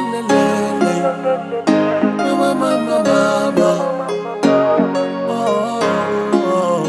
Mama, mama, mama. Oh, oh.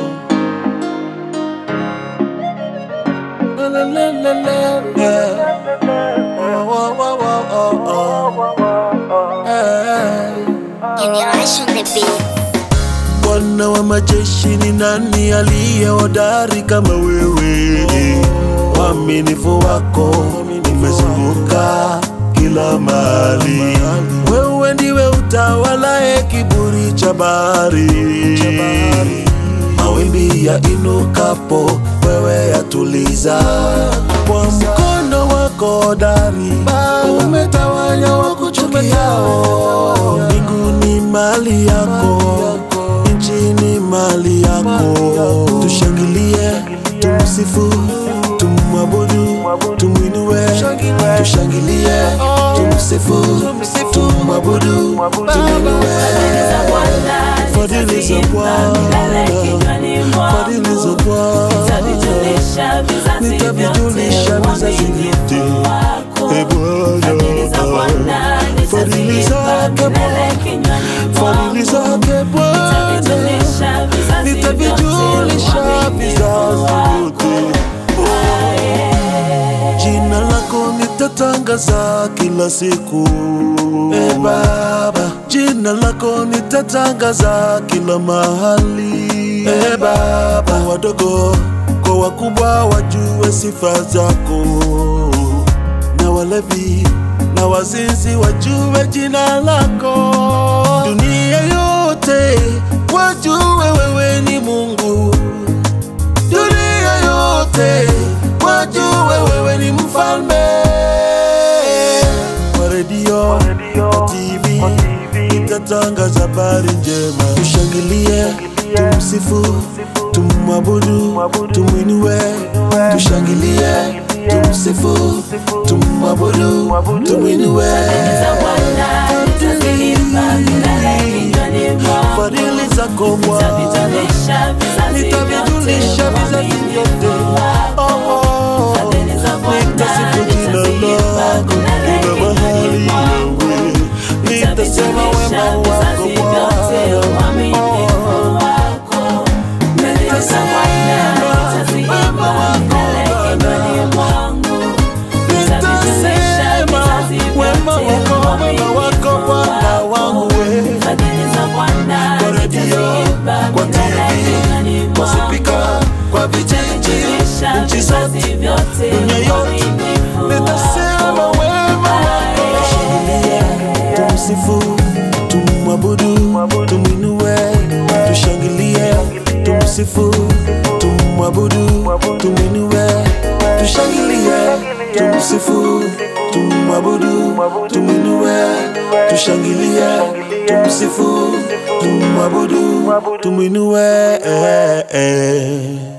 La, la, la, la, la, la. Oh, oh, oh, oh, oh, oh. Hey. Generation the beat. Bwana wa majeshi ni nani aliye hodari kama wewe? Uaminifu wako umezunguka kila mahali. Wewe ndiwe utawalaye kiburi cha bahari. Mawimbi ya inukapo, wewe yatuliza kwa mkono wako hodari. Umetawanya wakuchukiao. Mbinguni mali yako nchi ni mali yako. Tushangilie, tumsifu, tumwabudu, tumwinue. Tushangilie, tumsifu, tumwabudu, tumwinue. Fadhili za Bwana, fadhili za Bwana nitavijulisha vizazi vyote. E Bwana, fadhili zake Bwana, fadhili zake Bwana nitavijulisha vizazi vyote. Jina lako nitatangaza kila siku e Baba, jina lako nitatangaza kila mahali e Baba, wadogo kwa wakubwa wajue sifa zako, na walevi na wazinzi wajue jina lako, dunia yote wajue wewe ni Mungu dunia yote wajue wewe ni mfalme. Kwa redio, kwa TV, nitatangaza habari njema. Tushangilie, tumsifu, tumwabudu, tumwinue. Tushangilie, tumsifu, tumwabudu, tumwinue. Fadhili zako Bwana nitavijulisha vizazi vyote. Oh, oh. Nitasifu jina lako kila mahali wewe, nitasema wema wako Bwana. Oh, nitasema wema wako Bwana. Nitasema wema wako, wema wako Bwana wangu wewe. Kwa redio, kwa TV, kwa spika, kwa vijiji, nchi zote, dunia yote, nitasema wema wako. Tushangilie, tumsifu, tumwabudu, tumwinue. Tushangilie, tumsifu, tumwabudu, tumwinue. Tushangilie, tumsifu, tumwabudu, tumwinue. Tushangilie, tumsifu, tumwabudu, tumwinue.